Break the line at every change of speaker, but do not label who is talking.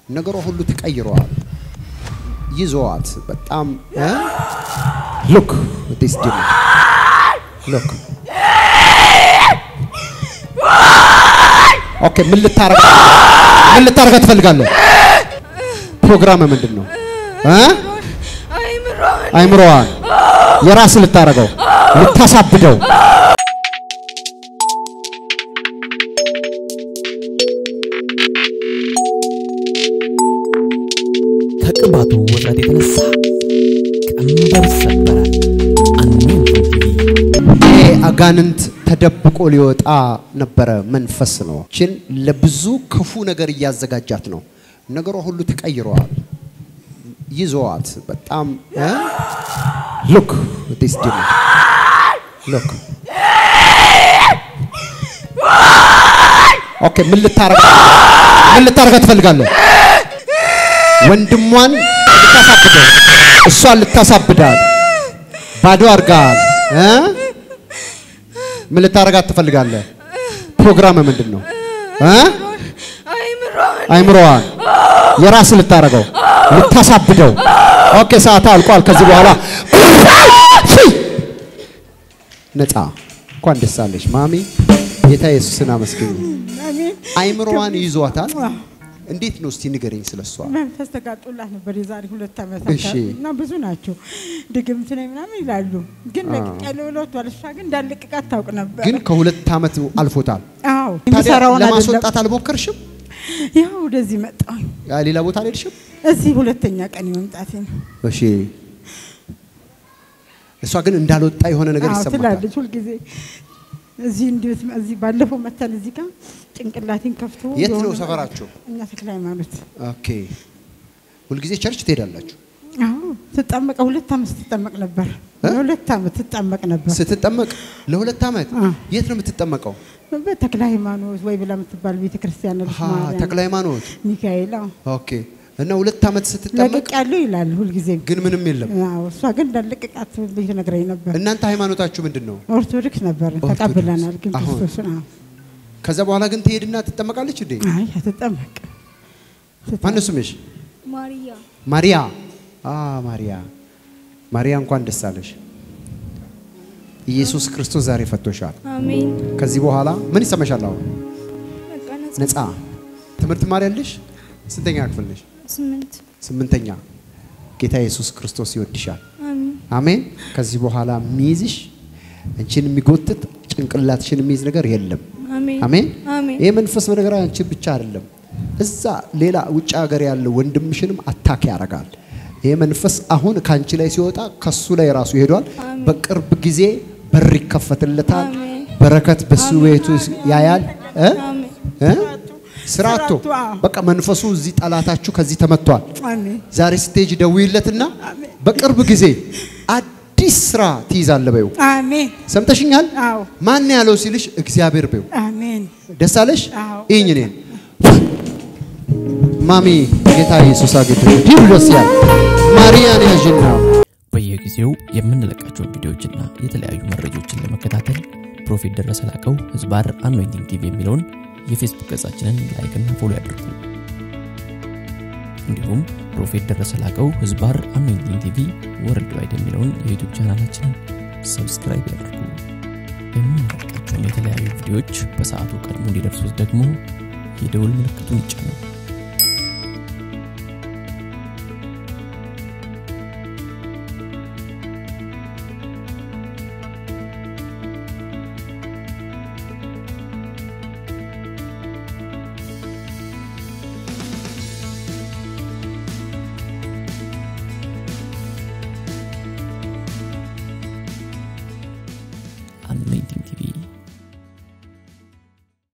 ነገሯ ሁሉ ተቀይረዋል። ይዘዋት በጣም ሉክ ዲስ ዲም ሉክ ኦኬ ምን ልታረጋ ምን ልታረጋ ትፈልጋለህ? ፕሮግራም ምንድን ነው እ አይምሮዋን የራስ ልታረገው ልታሳብደው
ከቅባቱ ውጥረት የተነሳ ቀንበር ይሰበራል። አኖይንቲንግ ቲቪ
ይሄ አጋንንት ተደብቆ ሊወጣ ነበረ መንፈስ ነው። ችን ለብዙ ክፉ ነገር እያዘጋጃት ነው። ነገሯ ሁሉ ተቀይረዋል። ይዘዋት በጣም ሉክ ዲስ ዲም ሉክ ኦኬ ምን ልታረጋ ምን ልታረጋ ትፈልጋለህ? ወንድሟን ልታሳብደው እሷን ልታሳብዳል። ባዶ አድርጋል እ ምን ልታረጋት ትፈልጋለህ? ፕሮግራም ምንድን ነው እ አይምሮዋን የራስ ልታረገው ልታሳብደው። ኦኬ ሰዓት አልቋል። ከዚህ በኋላ ነፃ። እንኳን ደስ አለሽ ማሚ። ጌታ ኢየሱስን አመስግኝ። አይምሮዋን ይዟታል። እንዴት ነው እስቲ ንገረኝ ስለሷ።
መንፈስ ተጋጦላት ነበር የዛሬ ሁለት ዓመት
እሺ።
አካባቢ እና ብዙ ናቸው ድግምት ነኝ ምናምን ይላሉ። ግን ለቅቄያለሁ ብለውታል። እሷ ግን እንዳለቅቃት ታውቅ ነበር።
ግን ከሁለት ዓመት አልፎታል።
አዎ
ታዲያ
የሚሰራውን አይደለም።
ለማስወጣት አልሞከርሽም?
ያው ወደዚህ መጣሁኝ።
ያ ሌላ ቦታ አልሄድሽም?
እዚህ ሁለተኛ ቀን መምጣቴ ነው።
እሺ። እሷ ግን እንዳልወጣ የሆነ ነገር
አዎ
ይሰማታል።
ትላለች ሁልጊዜ እዚህ እንዴት እዚህ ባለፈው መተን እዚህ ጋር ጭንቅላቴን ከፍቶ
የት
የሆነ
ነው
ነገር-
ሰፈራቸው?
እኛ ተክለ ሃይማኖት።
ኦኬ። ሁልጊዜ ቸርች ትሄዳላችሁ?
አዎ ትጠመቀ ሁለት ዓመት ስትጠመቅ ነበር።
እ?
ለሁለት ዓመት ትጠመቅ ነበር።
ስትጠመቅ ለሁለት ዓመት
አ።
የት ነው የምትጠመቀው?
በተክለ ሃይማኖት ወይ ብላ የምትባል ቤተ ክርስቲያን ነች።
አሃ፣
ማርያም፣
ተክለ ሃይማኖት።
ሚካኤል አዎ።
ኦኬ። እና ሁለት ዓመት ስትጠመቅ
ለቅቅ ያለው ይላል ሁልጊዜም።
ግን ምንም የለም።
አዎ እሷ ግን እንዳለቅቃት ልጅ ነግረኝ ነበር።
እናንተ ሃይማኖታችሁ ምንድን ነው?
ኦርቶዶክስ ነበር
ኦርቶዶክስ።
ተቀብለናል። ግን
አሁን?
ክርስቶስን አዎ
ከዛ በኋላ ግን ትሄድና ትጠመቃለች እንዴ?
አይ አትጠመቅ
ማነው ስምሽ?
ማርያ
ማሪያ። አ ማሪያ ማሪያ እንኳን ደስ አለሽ። ኢየሱስ ክርስቶስ ዛሬ ፈቶሻል።
አሜን።
ከዚህ በኋላ ምን ይሰማሻል? አሁን
በቃ ነጻ
ነፃ ትምህርት ትማሪያለሽ? ስንተኛ ክፍል ነሽ?
ስምንት
ስምንተኛ። ጌታ ኢየሱስ ክርስቶስ ይወድሻል።
አሜን
አሜን። ከዚህ በኋላ የሚይዝሽ አንቺን የሚጎትት ጭንቅላትሽን የሚይዝ ነገር የለም።
አሜን
አሜን።
አሜን
ይህ መንፈስ በነገር አንቺን ብቻ አይደለም፣ እዛ ሌላ ውጭ ሀገር ያለው ወንድምሽንም አታክ ያደርጋል። ይህ መንፈስ አሁን ከአንቺ ላይ ሲወጣ ከሱ ላይ ራሱ ይሄዷል።
አሜን።
በቅርብ ጊዜ በር ይከፈትለታል።
አሜን።
በረከት በሱ
አሜን።
ቤቱ ያያል። እ?
አሜን
እ? ስራቶ
ስራቶ፣ አዎ።
በቃ መንፈሱ እዚህ ጠላታችሁ ከዚህ ተመቷል።
አሜን
ዛሬ ስቴጅ ደውይለትና በቅርብ ጊዜ አዲስ ስራ ትይዛለ በይው።
አሜን
ሰምተሽኛል?
አዎ
ማን ያለው ሲልሽ እግዚአብሔር በይው።
አሜን
ደስ አለሽ?
አዎ።
ይህኝ እኔን ማሚ ጌታ ኢየሱስ አጌቶች ዲብሎሲያል ማርያን ያዥና
በየጊዜው የምንለቃቸውን ቪዲዮዎችና የተለያዩ መረጃዎችን ለመከታተል ፕሮፌት ደረሰ ላቀው ህዝባር አኖይንቲንግ ቲቪ የሚለውን የፌስቡክ ገጻችንን ላይክና ፎሎ ያድርጉ። እንዲሁም ፕሮፌት ደረሰ ላቀው ህዝባር አኖይንቲንግ ቲቪ ወርልድ ዋይድ የሚለውን የዩቱብ ቻናላችንን ሰብስክራይብ ያድርጉ። የምንለቃቸውን የተለያዩ ቪዲዮዎች በሰዓቱ ቀድሞ እንዲደርሱት ደግሞ የደውል ምልክቱን ይጫኑ።